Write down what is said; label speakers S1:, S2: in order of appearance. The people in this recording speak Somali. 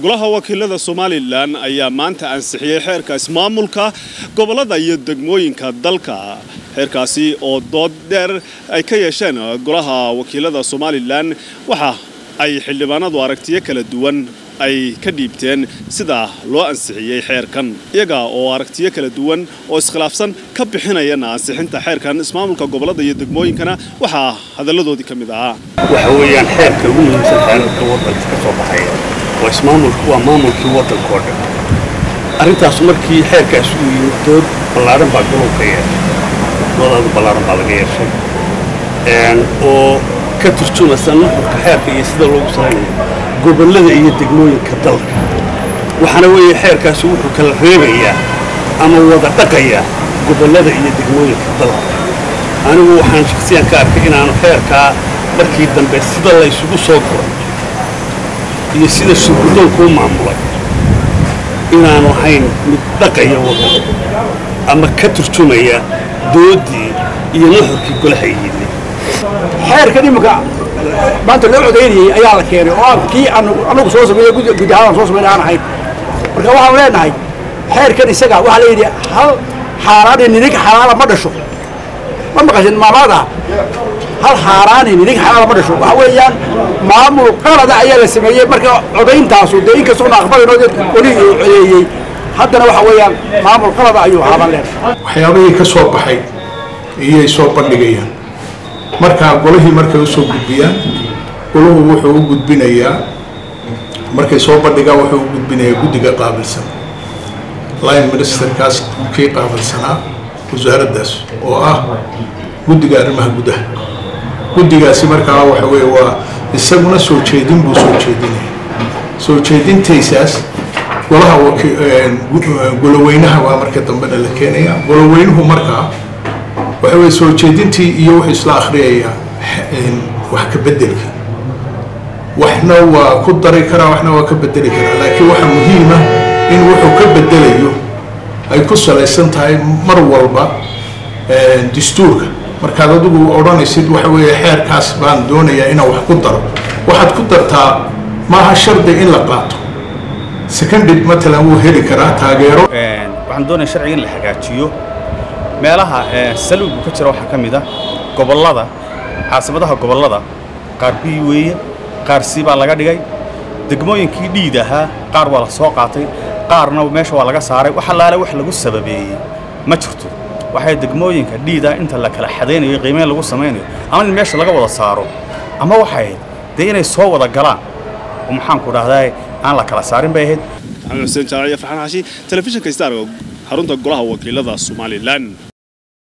S1: golaha wakiilada somalilan ayaa maanta ansixiyey xeerka ismaamulka gobollada iyo degmooyinka dalka xeerkaasi oo dood dheer ay ka yeesheen golaha wakiilada somalilan waxa ay xildhibaanadu aragtiyo kala duwan ay ka dhiibteen sida loo ansixiyey xeerkan iyaga oo aragtiyo kala duwan oo iskhilaafsan ka bixinayana ansixinta xeerkan ismaamulka gobollada iyo degmooyinkana waxaa hadalladoodii ka mid ahaa
S2: waxa weeyaan xeerka ugu muhiimsan xeerarka waddanka ka soo baxaya waa ismaamulku waa maamulkii waddanka oo dhan arrintaas markii xeerkaas uu yimid dood ballaaran baa golowka yeeshay doodaadu ballaaran baa laga yeeshay oo ka turjumasa nuxurka xeerka iyo sida loogu salaynayo gobollada iyo degmooyinka dalka waxaana weeye xeerkaasi wuxuu kala reebayaa ama wada dhaqayaa gobollada iyo degmooyinka dalka anigu waxaan shaksiyan ka arkay inaanu xeerkaa markii dambe sida la ysugu soo guray iyo sida sugudoonku u maamulay inaanu ahayn mid dhaqaya waddanka ama ka turjumaya dooddii iyo nuxurkii golaha yidhi
S3: xeerkan iminka maanta loo codaynayey ayaa la keenay oo aan kii anagu soo sameeye guud ahaan soo samayn aan ahayn marka waxaan leenahay xeerkan isaga waxaa la yidhi hal xaaraani ninig xalaala ma dhasho ma maqashin maamaada hal xaaraani ninig xalaala ma dhasho waxa weeyaan maamul qalada ayaa la sameeyey marka codayntaasu dee inkastoona aqbalinoo weli uu codeeyey haddana waxa weeyaan maamul qalada ayuu haaban leenahay
S4: waxyaabihii ka soo baxay iyay soo bandhigayaan markaa golihii markay u soo gudbiyaan golahu wuxuu u gudbinayaa markay soo bandhigaan wuxuu u gudbinayaa guddiga qaabilsan line ministerkaas kii qaabilsanaa wasaaraddaas oo ah guddiga arrimaha gudaha guddigaasi markaa waxa weeye waa isaguna soo jeedin buu soo jeedinaya soo jeedintaysaas golaha goloweynaha waa marka dambena la keenaya goloweynuhu markaa waxa weye soo jeedintii iyo wuxuu isla akhriyayaa wax ka bedelka waxna waa ku dari karaa waxna waa ka bedeli karaa laakiin waxa muhiima in wuxuu ka bedelayo ay ku salaysan tahay mar walba dastuurka markaad adigu odhanaysid waxa weeye xeerkaas baan doonayaa inaan wax ku daro waxaad ku dartaa maaha shardi in la qaato seconded matalan wuu heli karaa taageero
S5: waxaan doonaya sharciga in la hagaajiyo meelaha saluugu ka jira waxaa ka mid a gobollada caasimadaha gobollada qaar bii weeye qaar sii baa laga dhigay degmooyinkii dhiid ahaa qaar waa la soo qaatay qaarna meesha waa laga saaray wax allaale wax lagu sababeeyey ma jirto waxay degmooyinka dhiida inta la kala xadaynayo qiimeyn lagu samaynayo ama in meesha laga wada saaro ama waxay ahayd dee inay soo wada galaan oo maxaanku dhahdaa aan la kala saarin bay ahayd
S1: maxamed xuseen jaamaciya farxaan xaashi telefishinka star xarunta golaha wakiilada somalilan